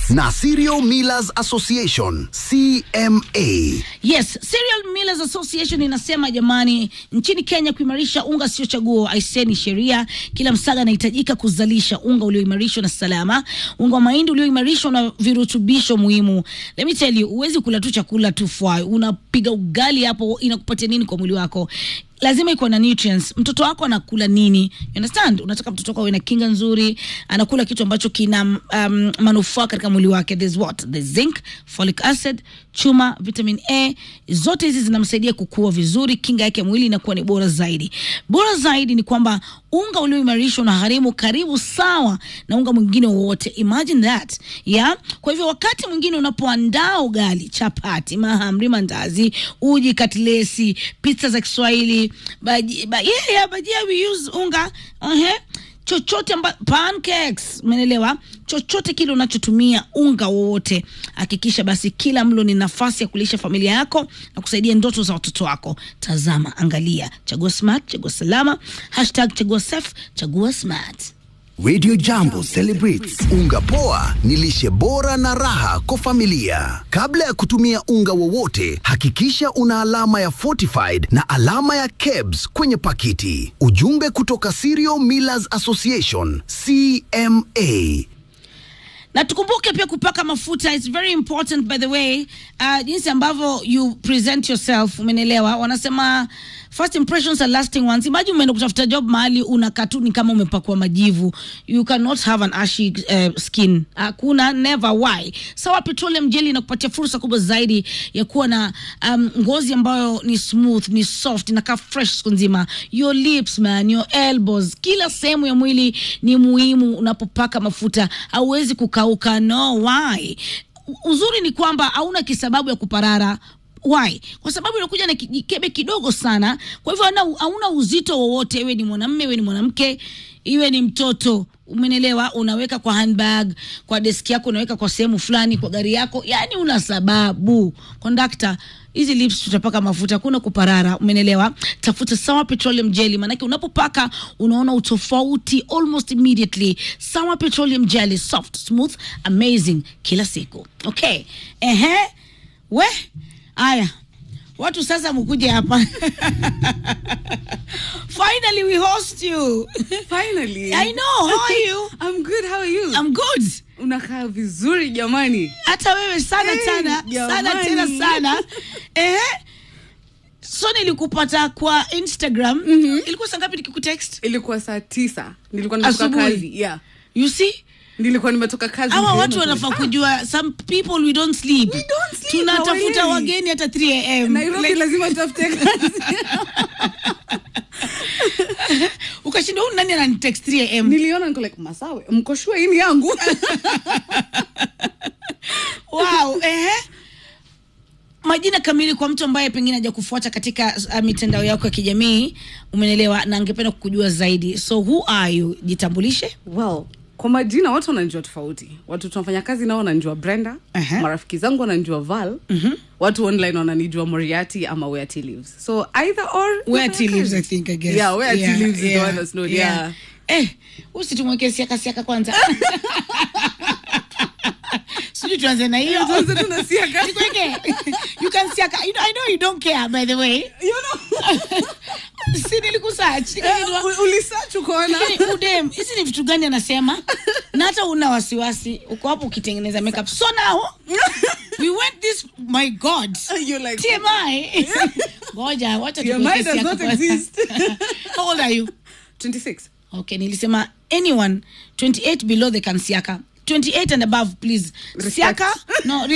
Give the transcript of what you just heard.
na Cereal Millers Association CMA. Yes, Cereal Millers Association inasema jamani, nchini Kenya kuimarisha unga sio chaguo, aiseni sheria. Kila msaga anahitajika kuzalisha unga ulioimarishwa na salama, unga wa mahindi ulioimarishwa na virutubisho muhimu. Let me tell you, huwezi kula tu chakula tu fry, unapiga ugali hapo, inakupatia nini kwa mwili wako? lazima ikuwa na nutrients. Mtoto wako anakula nini? You understand? Unataka mtoto wako awe na kinga nzuri, anakula kitu ambacho kina um, manufaa katika mwili wake. There's what? There's zinc, folic acid, chuma, vitamin A. Zote hizi zinamsaidia kukua vizuri, kinga yake ya mwili inakuwa ni bora zaidi. Bora zaidi ni kwamba unga ulioimarishwa unagharimu karibu sawa na unga mwingine wowote. Imagine that. Yeah? Kwa hivyo wakati mwingine unapoandaa ugali, chapati, mahamri, mandazi, uji, katlesi, pizza za Kiswahili, baji, ba, yeah, yeah, bajia we use unga. Uh-huh chochote amba, pancakes umeelewa chochote kile unachotumia unga wowote hakikisha basi kila mlo ni nafasi ya kulisha familia yako na kusaidia ndoto za watoto wako tazama angalia chagua smart chagua salama hashtag chagua safe chagua smart Radio Jambo celebrates unga poa ni lishe bora na raha kwa familia. Kabla ya kutumia unga wowote, hakikisha una alama ya fortified na alama ya KEBS kwenye pakiti. Ujumbe kutoka Cereal Millers Association CMA. na tukumbuke pia kupaka mafuta it's very important by the way uh, jinsi ambavyo you present yourself umenelewa wanasema first impressions are lasting ones imagine umeenda kutafuta job mahali una katuni kama umepakwa majivu you cannot have an ashy uh, skin hakuna never why sawa petroleum jelly inakupatia fursa kubwa zaidi ya kuwa na um, ngozi ambayo ni smooth ni soft inakaa fresh siku nzima your lips man your elbows kila sehemu ya mwili ni muhimu unapopaka mafuta hauwezi kukauka no why uzuri ni kwamba hauna kisababu ya kuparara why kwa sababu inakuja na kikebe kidogo sana kwa hivyo hauna- hauna uzito wowote iwe ni mwanamme iwe ni mwanamke iwe ni mtoto umenelewa unaweka kwa handbag kwa deski yako unaweka kwa sehemu fulani kwa gari yako yani una sababu kondakta hizi lips tutapaka mafuta hakuna kuparara umenelewa tafuta sawa petroleum jelly maanake unapopaka unaona utofauti almost immediately sawa petroleum jelly soft smooth amazing kila siku okay ehe we aya watu sasa mkuje hapa finally we host you Finally. i know how are you I'm good. How are you? i'm good Unakaa vizuri jamani. hata wewe sana Hey, sana sana jamani. tena sana eh so nilikupata kwa instagram ilikuwa saa ngapi nikikutext Ilikuwa saa tisa. Nilikuwa nimetoka Asubuhi. kazi. Yeah. you see Nilikuwa nimetoka kazi. hawa mapema watu sana. wanafaa kujua some people we don't sleep, We don't sleep, tunatafuta hawaelewi. wageni hata 3 am Nairobi Like, lazima tutafute kazi. ukashinda huyu nani ananitext 3 am Niliona niko like masawe. Mko sure hii ni yangu? wow ehe majina kamili kwa mtu ambaye pengine haja kufuata katika uh, mitandao yako ya kijamii umenelewa na angependa kukujua zaidi so who are you jitambulishe well kwa majina watu wananjua tofauti watu tunafanya kazi nao wananjua brenda Aha. marafiki zangu wananjua val watu online wananijua moriati ama where Tea lives so either or where nafanya T lives i kazi. think i guess yeah where Tea lives is the one that's known yeah, eh usitumweke siaka siaka kwanza sijui tuanze na hiyo Tuanze tu na siaka. Nikweke. you can siaka you know, i know you don't care by the way You know, si nilikusearch eh, nikajua u- ulisearch ukaona Lakini udem hizi ni vitu gani anasema na hata una wasiwasi uko hapo ukitengeneza makeup so now we went this my god You're like, tmi ngoja wacha TMI tukuweke does siaka not kwanza. exist. how old are you 26 okay nilisema anyone 28 below they can siaka 28 and above please Respect. siaka no